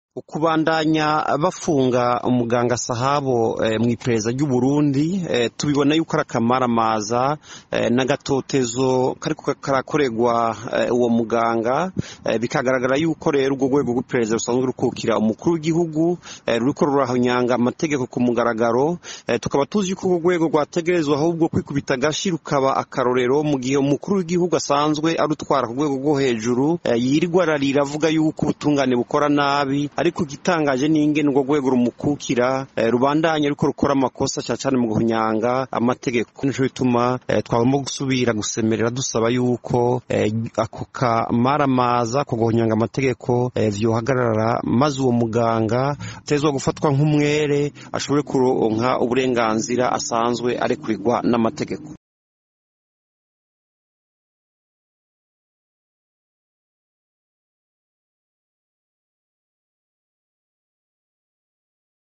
ukubandanya bafunga umuganga sahabo e, mw'iperereza ry'uburundi e, tubibona yuko ari akamaramaza e, n'agatotezo kariko karakorerwa e, uwo muganga e, bikagaragara yuko rero urwo rwego rw'iperereza rusanzwe rukukira umukuru w'igihugu e, ruriko rurahonyanga amategeko ku mugaragaro e, tukaba tuzi yuko urwo rwego rwategerezwa ahubwo kwikubita agashi rukaba akarorero mu gihe umukuru w'igihugu asanzwe arutwara ku rwego rwo hejuru e, yirirwa ararira avuga yuko ubutungane bukora nabi ariko igitangaje ni ingene urwo rwego rumukukira eh, rubandanya ariko rukora amakosa cyane cyane mu guhunyanga amategeko nico bituma eh, twagomba gusubira gusemerera dusaba yuko eh, ako kamaramaza ko guhunyanga amategeko eh, vyohagarara maze uwo muganga atezwa gufatwa nk'umwere ashobore kuronka uburenganzira asanzwe arekurirwa n'amategeko